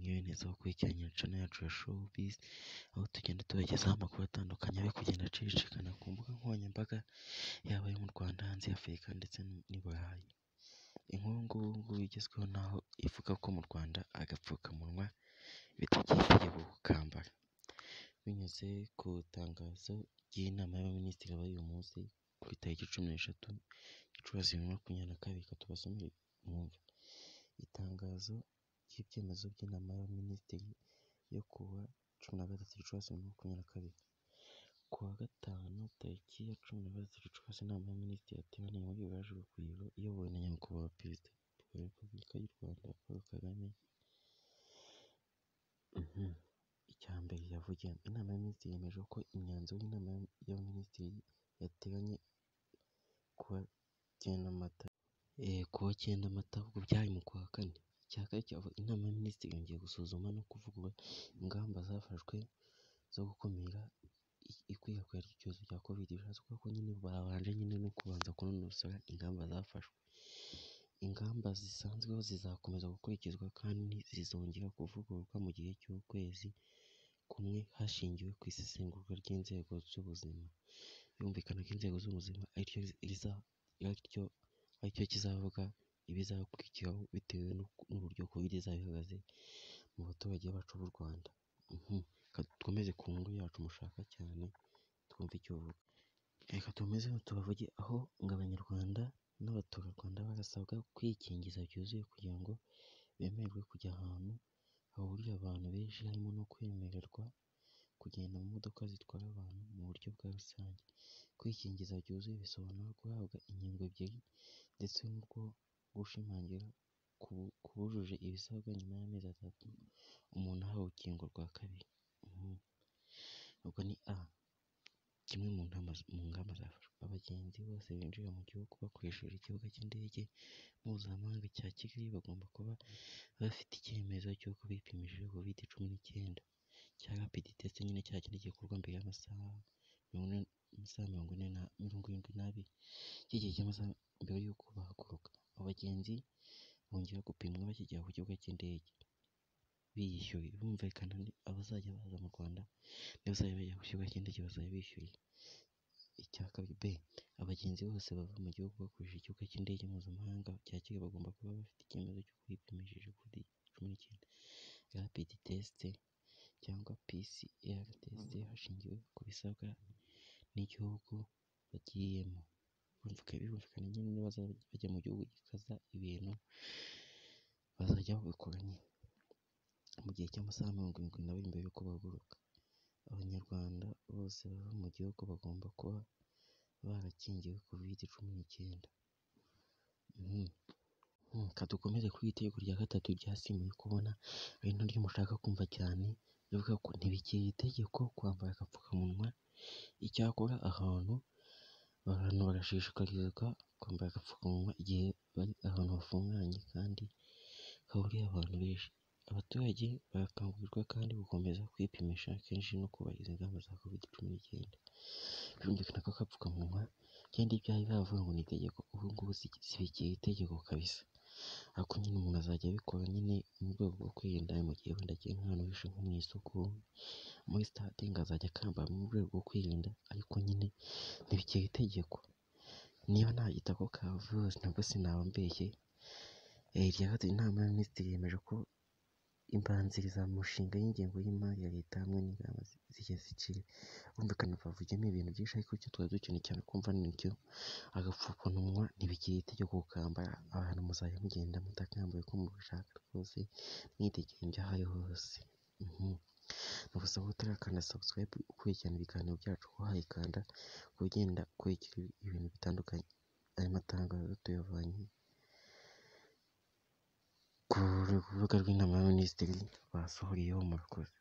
Mwewe neza wo gukurikirana imikino yacu ya showbiz, aho tugenda tubagezaho amakuru atandukanye ari kugenda acicikana ku mbuga nkoranyambaga, yaba ayo mu Rwanda, hanze ya Afurika ndetse n'i Burayi. Inkuru ngubu igezweho ni aho ivuga ko mu Rwanda agapfukamunwa bitakiri itegeko kukambara. Binyuze ku itangazo ry'inama y'abaminisitiri yabaye uyu munsi kuri tariki cumi n'eshatu Gicurasi bibiri na makumyabiri na kabiri, reka tubasomere mwumve. Itangazo ry'ibyemezo by'inama y'abaminisitiri yo ku wa cumi na gatatu Gicurasi bibiri na makumyabiri na kabiri. Ku wa gatanu tariki ya cumi na gatatu Gicurasi, inama y'abaminisitiri yateraniye muri village Urugwiro, iyobowe na Nyakubahwa Perezida wa Repubulika y'u Rwanda Paul Kagame. Icya mbere yavugiyemo, inama y'abaminisitiri yemeje ko imyanzuro y'inama y'abaminisitiri yateranye ku wa cyenda Mata, ku wa cyenda Mata, ubwo byari mu kwa kane. Icya kabiri kiravuga, inama y'abaminisitiri yongeye gusuzuma no kuvugurura ingamba zafashwe zo gukumira ikwirakwira ry'icyorezo cya Covid. Bishatse kuvuga ko nyine babanje nyine no kubanza kunonosora ingamba zafashwe. Ingamba zisanzweho zizakomeza gukurikizwa kandi zizongera kuvugururwa mu gihe cy'ukwezi kumwe hashingiwe ku isesengurwa ry'inzego z'ubuzima. Birumvikana ko inzego z'ubuzima aricyo kizavuga ibizakurikiraho bitewe n'uburyo Covid izaba ihagaze mu baturage bacu b'u Rwanda. Reka dukomeze ku nkuru yacu mushaka cyane twumve icyo ivuga. Reka tubakomezeho tubavuge aho ngo abanyarwanda n'abaturarwanda barasabwa kwikingiza byuzuye kugira ngo bemererwe kujya ahantu hahurira abantu benshi, harimo no kwemererwa kugenda mu modoka zitwara abantu mu buryo bwa rusange. Kwikingiza byuzuye bisobanura guhabwa inkingo ebyiri ndetse n'urwo gushimangira ku bujuje ibisabwa nyuma y'amezi atatu umuntu ahawe urukingo rwa kabiri. Ubwo ni A, kimwe mu ngamba zafashwe. Abagenzi bose binjira mu gihugu bakoresheje ikibuga cy'indege mpuzamahanga cya Kigali bagomba kuba bafite icyemezo cy'uko bipimishije Covid cumi n'icyenda cya rapid test, nyine cya kindi gikorwa mbere y'amasaha mirongo irindwi n'abiri cy'igihe cy'amasaha mbere y'uko bahaguruka. Abagenzi bongera gupimwa bakigera ku kibuga cy'indege biyishyuye. Birumvikana abazajya baza mu Rwanda n'abazajya bajya ku kibuga cy'indege bazajya bishyuye. Icya kabiri B, abagenzi bose bava mu gihugu bakoresheje ikibuga cy'indege mpuzamahanga cya Kigali bagomba kuba bafite icyemezo cy'uko bipimishije Covid cumi n'icyenda rapid test cyangwa PCR test hashingiwe ku bisabwa n'igihugu bagiyemo. Birumvikana nyine nibazajya bajya mu gihugu gikaza ibintu bazajya babikora nyine mu gihe cy'amasaha mirongo irindwi n'abiri mbere y'uko bahaguruka. Abanyarwanda bose bava mu gihugu bagomba kuba barakingiwe Covid cumi n'icyenda. Reka dukomeze kuri iri tegeko rya gatatu ryasimbuye uko ubona ari naryo mushaka kumva cyane, rivuga ko ntibikiri itegeko kwambara agapfukamunwa. Icyakora ahantu abantu barashishikarizwa kwambara agapfukamunwa igihe bari ahantu hafunganye kandi hahuriye abantu benshi. Abaturage barakangurirwa kandi gukomeza kwipimisha kenshi no kubahiriza ingamba za Covid cumi n'icyenda. Birumvikana ko agapfukamunwa kera iyo byari baravuga ngo ni itegeko, ubu ngubu ntibikiri itegeko kabisa. Ariko nyine umuntu azajya abikora nyine mu rwego rwo kwirinda mu gihe wenda agiye nk'ahantu hihishe nko mu isoko, muri sitade ngo azajya akambara mu rwego rwo kwirinda ariko nyine ntibikiri itegeko. Niba nagita ako kavuze nabwo sinaba mbeshye. Irya gatatu, inama y'abaminisitiri yemeje ko imbanzirizamushinga y'ingengo y'imari ya leta hamwe n'ingamba zigiye ziciriwe. Birumvikana bavugiyemo ibintu byinshi ariko icyo twari dukeneye cyane kumva ni icyo agapfukamunwa ntibikiri itegeko kukambara, abantu muzajya mugenda mutakambaye uko mubishaka rwose mwitegeye ibyaho ariho hose. Nagusaba utarakanda subscribe ukurikirana ibiganiro byacu wahayikanda ukaba ugenda ukurikira ibintu bitandukanye. Aya matangazo tuyavanye ku rubuga rw'inama y'abaminisitiri basohoreyeho murakoze.